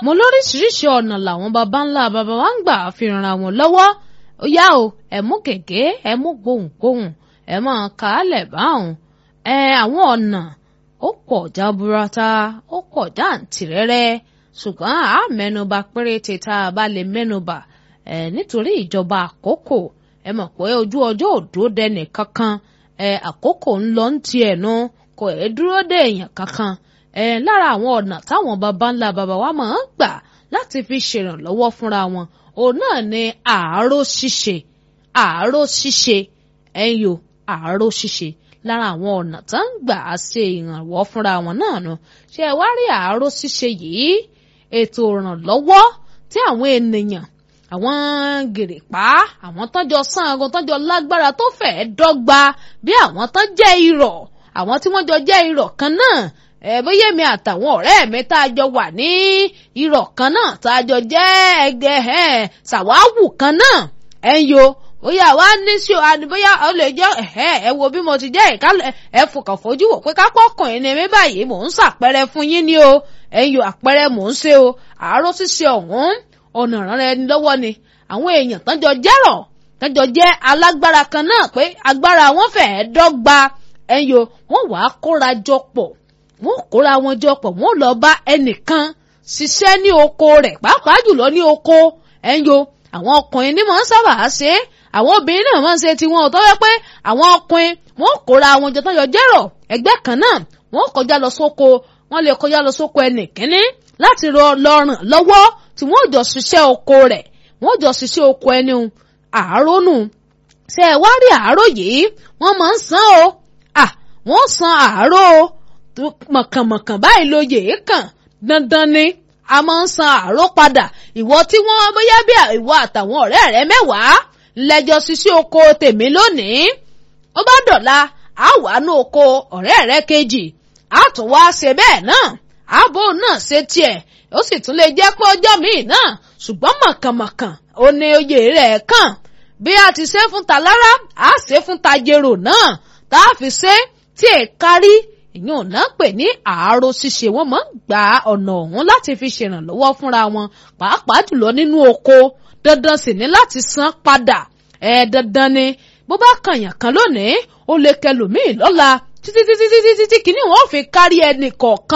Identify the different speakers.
Speaker 1: mo lóríṣiríṣi ọ̀nà làwọn baba ńlá baba wa ń gbà fi ran àwọn lọ́wọ́ ó yá o ẹ mú gègé ẹ mú gbohùngbohùn ẹ máa kà á lẹ̀ báwọn ẹ àwọn ọ̀nà ó pọ̀ jaburata ó pọ̀ jàǹtìrẹrẹ ṣùgbọ́n a mẹ́nuba péréte tá a bá lè mẹ́nuba ẹ nítorí ìjọba àkókò ẹ mọ̀ pé ojú ọjọ́ òdó dẹnì kankan ẹ àkókò ń lọ ń tiẹ̀ nu kò ẹ dúró dé èèyàn kankan ẹ lára àwọn ọ̀nà táwọn baba ńlá baba wa máa ń gbà láti fi ṣèrànlọ́wọ́ fúnra wọn òun náà ni àárò ṣíṣe àárò ṣíṣe ẹ̀yọ àárò ṣíṣe lára àwọn ọ̀nà tó ń gbà ṣe ìrànwọ́ fúnra wọn náà nu ṣé ẹ wá rí àárò ṣíṣe yìí ètò ìrànlọ́wọ́ tí àwọn ènìyàn àwọn gèrèpá àwọn tọ́jọ́ sango tọ́jọ́ lágbára tó fẹ́ẹ́ dọ́gba bí àwọn tán jẹ́ irọ̀ àwọn tí wọ́n jọ jẹ́ irọ̀ kan náà ẹ bóyá mi àtàwọn ọ̀rẹ́ mi tá a jọ wà ní irọ̀ kan náà tá a jọ jẹ́ ẹgbẹ́ ẹ̀ ṣàwáwù kan náà ẹ̀ ń yo bóyá wá ní sí o àní bóyá ọ lè jẹ́ ẹ̀ ẹ wo bí mo ti jẹ́ ìka ẹ fòkàn fojú wò pé kápọ́kàn ẹni mi báyìí mò ń ṣàpẹrẹ fún yín ni o ẹ̀ ń yo àpẹrẹ mò ń ṣe o àárọ̀ ṣíṣe ọ̀hún ọ̀nà ìrànlẹ́ ẹni lọ́wọ́ ni àwọn èèyàn tán jọ jẹ́rọ̀ tán jọ jẹ́ alágbára kan náà pé agbára wọn fẹ́ẹ́ dọ́gba ẹ̀ ń yo wọ́n wàá kóra jọ pọ̀ wọ́n kóra wọn jọ pọ̀ wọ́n lọ bá ẹnìkan ṣiṣẹ́ ní oko rẹ̀ pàápàá jùlọ ní oko ẹ̀ ń yo àwọn ọkùnrin ní mọ̀ ń sábà ṣe é àwọn obìnrin náà máa ń ṣe tiwọn ò tọ́wọ́ pé àwọn ọkùnrin wọ́n kóra wọn jọ tán jọ jẹ́rọ̀ ẹgbẹ́ kan náà wọ́n kọjá lọ sóko wọ́n lè kọjá lọ sóko ẹnìkíní láti lọ ràn lọ́wọ́ tí wọ́n jọ ṣiṣẹ́ oko rẹ̀ wọ́n jọ ṣiṣẹ́ oko ẹni àárọ̀ nù ṣe ẹ wá rí àárọ̀ yìí wọ́n máa ń san o à wọ́n san àárọ̀ o mọ̀kànmọ̀kàn báyìí lóye kàn dandan ni a máa ń san àárọ̀ padà ìwọ tí wọ́n bóyá bí ìwọ àtàwọn ọ̀rẹ́ rẹ mẹ́wàá lẹ́jọ́ ṣiṣẹ́ oko tèmi lónìí ó bá dọ̀la a wà ní oko ọ̀rẹ́ rẹ kejì a tún wá ṣe bẹ́ẹ̀ náà ààbò náà ṣe tiẹ̀ ó sì tún lè jẹ́ pé ọjọ́ míì náà ṣùgbọ́n mọ̀kànmọ̀kàn ó ní oyè rẹ̀ kàn bí a ti ṣe fún talára a ṣe fún tajero náà tá a fi ṣe tí è kárí ìyẹn ò náà pè ní àárò ṣíṣe wọn máa ń gba ọ̀nà ọ̀hún láti fi ṣèrànlọ́wọ́ fúnra wọn pàápàá jùlọ nínú oko dandan sì ní láti san padà ẹ dandan ni bó bá kànyàn kan lónìí ó lè kẹlòmíì lọ́la títí títí títí títí kíní wọn ò fi kárí ẹnì kọ̀ọ̀kan.